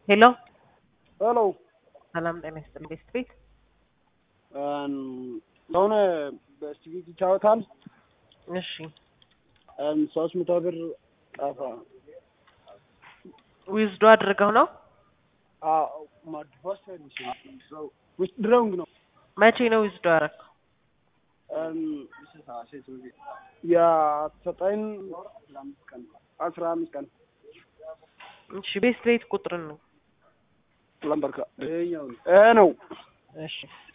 ሄሎ ሄሎ ሰላም ጤና ይስጥልኝ። ቤስት ቤት ለሆነ በስቲቪክ ይጫወታል። እሺ ሶስት መቶ ብር ጠፋ። ዊዝዶ አድርገው ነው። ውስጥ ድረውንግ ነው መቼ ነው ዊዝዶ ያደረገው? የዘጠኝ አስራ አምስት ቀን እሺ ቤስት ቤት ቁጥር ነው። ለምበርካ ይሄ ነው እሺ